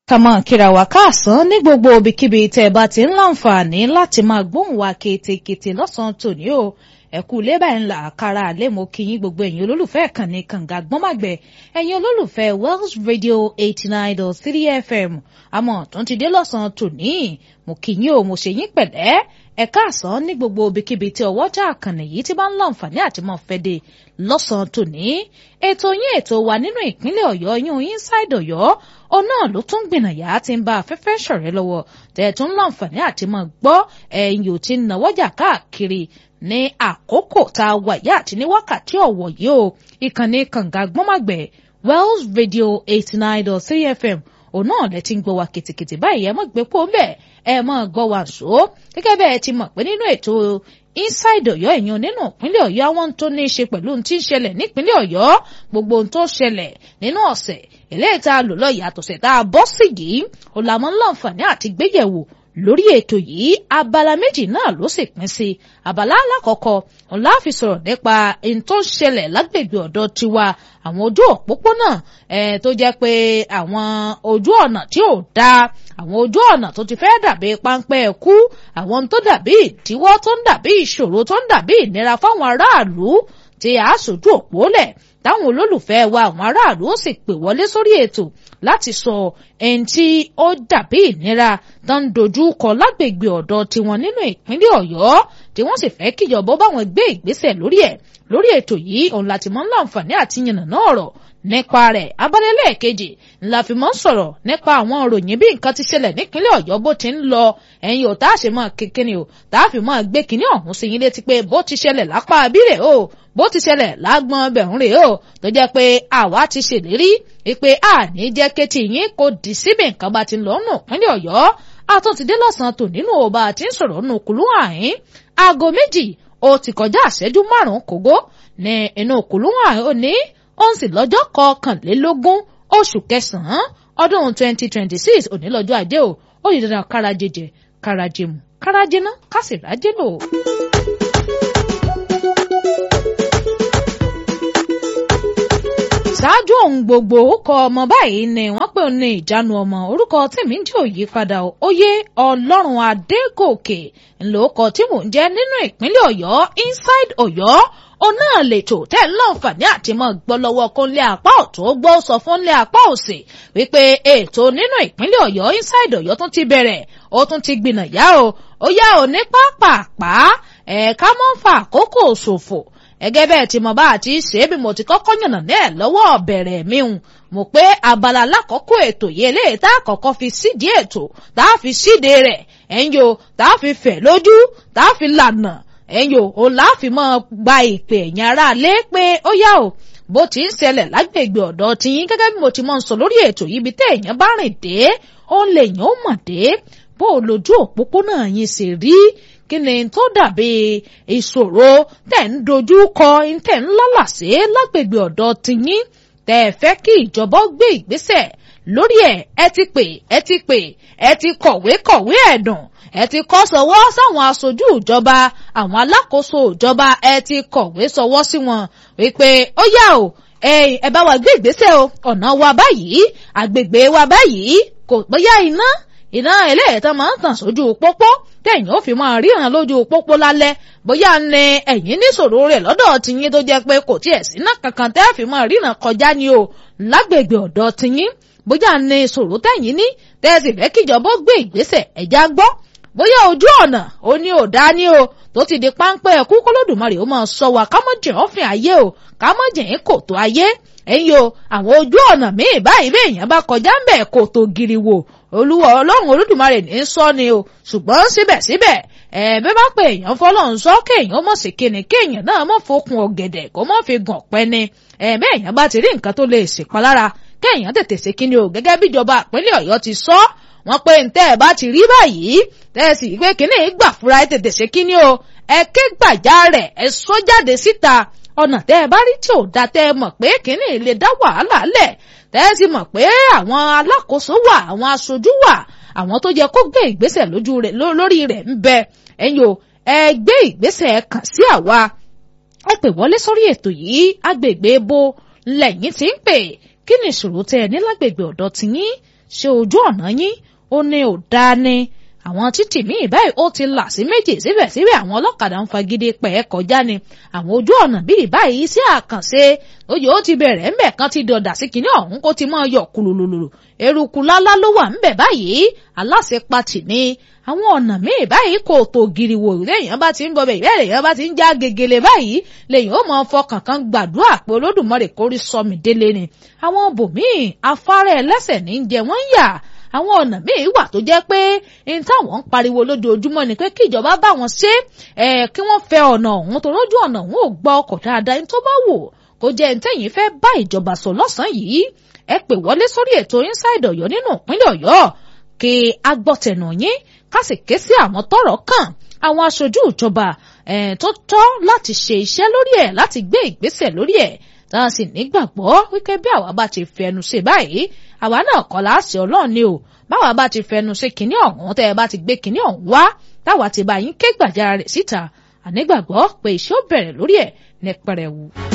kàmọ́ kíra wá káàsán ní gbogbo ibikíbi tẹ́ ẹ bá ti ń láǹfààní láti máa gbóhùn wa ketekete lọ́sàn-án tòní o ẹ̀kú lébà ńlá àkàrà àlẹ́ mo kí yín gbogbo ẹ̀yin olólùfẹ́ ìkànnì kànga gbọ́nmàgbẹ́ ẹ̀yin olólùfẹ́ Wells Radio eighty nine dot three FM àmọ́ tó ń ti dé lọ́sàn-án tòní mo kí yín o mo ṣe yín pẹ̀lẹ́ ẹ káàsán ní gbogbo ibikíbi tí ọwọ́jà àkànnì yìí ti bá ń láǹfààní àti mọ́ fẹ́ de lọ́sàn-án tòní ètò yín ètò wa nínú ìpínlẹ̀ ọ̀yọ́ yún inside ọ̀yọ́ òun náà ló tún gbìnàyà tí ń bá afẹ́fẹ́ ṣọ̀rẹ́ lọ́wọ́ tẹ̀ tún láǹfààní àti mọ́ gbọ́ ẹ̀yìn ò ti náwọ́jà káàkiri ní àkókò tá a wà yá àti ní wákàtí ọ̀wọ̀ yìí o ìkànnì kànga gbọ́màgbẹ̀ Wells Radio eighty nine dot three FM òun náà lẹ ti ń gbọ́ wa kìtìkìtì báyìí ẹ mọ̀ gbé pò ń bẹ̀ ẹ mọ̀ gbọ́ wa ṣó gẹ́gẹ́ bẹ́ẹ̀ ti mọ̀ pé nínú ètò inside ọ̀yọ́ èèyàn nínú ìpínlẹ̀ ọ̀yọ́ àwọn tó ní í ṣe pẹ̀lú ohun tí ń ṣẹlẹ̀ nípínlẹ̀ ọ̀yọ́ gbogbo ohun tó ṣẹlẹ̀ nínú ọ̀sẹ̀ eléyìí tá a lò lọ yàtọ̀ sẹ̀ tá a bọ́ sí yìí ó la mọ́ láǹfààní àti gbéyẹ̀wò lórí ètò yìí abala méjì náà ló sì pín sí abala alákọ̀ọ́kọ́ ọ̀la fi sọ̀rọ̀ nípa ohun tó ń ṣẹlẹ̀ lágbègbè ọ̀dọ̀ tiwa àwọn ojú òpópónà ẹ̀ tó jẹ́ pé àwọn ojú ọ̀nà tí ò dáa àwọn ojú ọ̀nà tó ti fẹ́ dàbí páńpẹ́ ẹ̀kú àwọn tó dàbí ìdíwọ́ tó ń dàbí ìṣòro tó ń dàbí ìnira fáwọn aráàlú tí a ṣojú òpó lẹ̀ táwọn olólùfẹ́ wa àwọn aráàlú ó sì pè wọlé sórí ètò láti sọ ẹni tí ó dàbí ìnira tó ń dojú kọ lágbègbè ọ̀dọ̀ tiwọn nínú ìpínlẹ̀ ọ̀yọ́ tí wọ́n sì fẹ́ kíjọba báwọn gbé ìgbésẹ̀ lórí ẹ̀ lórí ètò yìí òun láti mọ́ láǹfààní àti yànnàná ọ̀rọ̀ nípa rẹ̀ abálẹ́lẹ̀ kejì ńlá fi mọ́ sọ̀rọ̀ nípa àwọn òròyìn bí nǹkan ti ṣẹlẹ̀ nípínlẹ̀ ọ̀yọ́ bó ti ń lọ ẹ̀yin ò tá a ṣe mọ́ kékeré o tá a fi mọ́ gbé kinní ọ̀hún sí yín létí pé bó ti ṣẹlẹ̀ lápá abírẹ̀ o bó ti ṣẹlẹ̀ lágbọ́n bẹ̀rùn rè o tó jẹ́ pé àwa ti ṣèlérí pé àní jẹ́ kétì yín kò dì síbi nǹkan bá ti lọ nù ìpínlẹ̀ ọ̀yọ́ àtúntìdé lọ́sàn-án tò nínú ọba àti ń sọ̀rọ̀ nù kùlú àhín aago méjì ó ti kọjá àṣẹ́jú márùn-ún kògó ní inú kùlú àhín òní ó ń sì lọ́jọ́ kọkànlélógún oṣù kẹsàn-án ọdún twenty twenty six òní lọ́jọ́ ajé o ó yìí dandan kárajẹjẹ kárajẹmu kárajẹná kásìrájẹ lò. ṣáájú ohun gbogbo orúkọ ọmọ báyìí ni wọ́n pè ní ìjánu ọmọ orúkọ tèmi ń jẹ́ òyípadà oyè ọlọ́run adégòkè ńlọkọ tí mò ń jẹ́ nínú ìpínlẹ̀ ọ̀yọ́ inside ọ̀yọ́ òun náà lètò tẹ́ ń láǹfààní àti mọ́ gbọ́ lọ́wọ́ kó ń lé apá ọ̀tún ó gbọ́ sọ fún lé apá òsì wípé ètò nínú ìpínlẹ̀ ọ̀yọ́ inside ọ̀yọ́ tún ti bẹ̀rẹ̀ ó tún ti gbìnà yá o ó yá o ní pápápá ẹ̀ka mọ́ ń fa àkókò ṣòfò ẹgẹ́ bẹ́ẹ̀ tí mo bá àti ṣe é bí mo ti kọ́kọ́ yànnà náà lọ́wọ́ bẹ̀rẹ̀ mi hùn mo pé abala lákòókò ètò yìí eléyìí tá a kọ́kọ́ fi sídìí ètò tá a fi síde rẹ̀ ẹ̀yìn o tá a fi fẹ̀ lójú tá a fi lànà ẹ̀yìn o ò láàfin mọ́ gba ìpè ẹ̀yìn ara lé pé ó yá o bó ti ń ṣẹlẹ̀ lágbègbè ọ̀dọ̀ tiyín gẹ́gẹ́ bí mo ti mọ̀ ń sọ lórí ètò yìí bí téèyàn bá rìn dé ó lè yàn ó mọ̀ dé bó o lójú òpópónà yín sì rí kí ni tó dàbí ìṣòro tẹ̀ ń dojú kọ tẹ̀ ń lálàsé lágbègbè ọ̀dọ̀ tiyín tẹ̀ fẹ́ kí ìjọba gbé ìgbésẹ̀ lórí ẹ̀ ẹ ti pè ẹ ti pè ẹ ti kọ̀wé kọ̀wé ẹ̀dùn ẹ ti kọ́ sọwọ́ sáwọn aṣojú ìjọba àwọn alákòóso ìjọba ẹ ti kọ̀wé sọwọ́ sí wọn wípé ó yá o ẹ bá wa gbé ìgbésẹ̀ o ọ̀nà wa báyìí àgbègbè wa báyìí kò bóyá iná iná ẹlẹ́ẹ̀tàn máa ń tàn sójú pópó tẹ̀yìn ó fi máa ríran lójú pópó lálẹ́ bóyá ní ẹ̀yìn níṣòro rẹ̀ lọ́dọ̀ tiyín tó jẹ́ pé kò tiẹ̀ síná kankan tẹ́ fi máa ríran kọjá ni o lágbègbè ọ̀dọ̀ tiyín bóyá ní ìṣòro tẹ̀yìn ní tẹ́sí fẹ́ kíjọba gbé ìgbésẹ̀ ẹ̀já gbọ́ bóyá ojú ọ̀nà ó ní ò dá ní o tó ti di páńpẹ́ ẹ̀kú kólódùmarè ó máa sọ wa kámọ́jìn ọ̀fìn ayé o kámọ́jìn kòtò ayé ẹ̀yin o àwọn ojú ọ̀nà míì báyìí bí èèyàn bá kọjá ń bẹ̀ kòtò giriwo olúwa ọlọ́run olódùmarè ní í sọ ni o ṣùgbọ́n síbẹ̀síbẹ̀ ẹ̀ẹ́bẹ́ bá pé èèyàn fọlọ́run sọ kéèyàn mọ̀ sí kíni kéèyàn náà mọ̀ fokùn ọ̀gẹ̀dẹ̀ kó mọ̀ fi gàn pẹ́ ni ẹ̀ẹ́bẹ́ èèyàn bá ti rí nǹkan tó lè ṣèpalára kéèyàn tètè ṣe kíni o gẹ́gẹ́ bíjọba ìpínlẹ̀ ọ̀yọ́ ti sọ wọ́n pé ntẹ́ ẹ̀ bá ti rí báyìí tẹ́ ẹ sì pé kíní gbà fúra ẹ tètè ṣe kíní o ẹ ké gbàjá rẹ̀ ẹ sọ jáde síta ọ̀nà tẹ́ ẹ bá rí tí ò da tẹ́ ẹ mọ̀ pé kíní lè dá wàhálà lẹ̀ tẹ́ ẹ sì mọ̀ pé àwọn alákòóso wà àwọn aṣojú wà àwọn tó yẹ kó gbé ìgbésẹ̀ lójú rẹ̀ lórí rẹ̀ ń bẹ ẹ̀yin o ẹ gbé ìgbésẹ̀ kàn sí àwa ẹ pè wọlé sórí ètò yìí agbègbè bo lẹ́yìn tí ń pè kí ni ìṣòro tẹ́ ẹ ní lágbègbè ọ̀dọ̀ tiyín ṣe ojú ọ̀nà yín ó ní ò dáa ni àwọn títì míì báyìí ó ti là sí méjì síbẹ̀síbẹ̀ àwọn ọlọ́kadà ń fagídí pẹ̀ ẹ́ kọjá ni àwọn ojú ọ̀nà bíi báyìí sí àkànṣe oyè ó ti bẹ̀rẹ̀ ńbẹ̀ kan ti dọ̀dà sí kinní ọ̀hún kó ti máa yọ kùlùlùlù eruku lálá ló wà ńbẹ̀ báyìí aláṣepatì ni àwọn ọ̀nà míì báyìí kò tó giriwo lẹ́yìn bá ti ń bọ̀ bẹ́ẹ̀ ìbéèrè yẹn bá ti ń já gegele báyìí lẹ́yìn ó máa fọkàn kan gbàdúrà pé olódùmarè kórí sọmi délé ni àwọn bòmíì afárá ẹlẹ́sẹ̀ ní jẹ wọ́n yà àwọn ọ̀nà míì wà tó jẹ́ pé n táwọn ń pariwo lójoojúmọ́ ni pé kí ìjọba bá wọn ṣe é kí wọ́n fẹ́ ọ̀nà ọ̀hún tó lójú ọ̀nà ọ̀hún ò gba ọkọ̀ dáadáa ní tó bá wò kó jẹ́ ntẹ́yìn fẹ́ bá ìjọba sọ lọ́sàn-án yìí ẹ pè wọlé sórí ètò inside ọ̀yọ́ nínú ìpínlẹ̀ ọ̀yọ́ kí agbọ́tẹ̀nù yín ká sì ké sí àwọn tọ́rọ̀ kàn àwọn aṣojú ìjọba tó tọ́ láti ṣe iṣẹ́ lórí ẹ̀ láti gbé ìgbésẹ̀ lórí ẹ̀ tá a sì nígbàgbọ́ wípé bí àwa bá ti fẹnu ṣe báyìí àwa náà kọ́ láàṣẹ ọlọ́run ni o báwa bá ti fẹnu ṣe kinní ọ̀hún tẹ́ ẹ bá ti gbé kinní ọ̀hún wá táwa ti bá yín ké gbàjára rẹ̀ síta ànígbàgbọ́ pé iṣẹ́ ó bẹ̀rẹ̀ lórí ẹ̀ ní pẹrẹwu.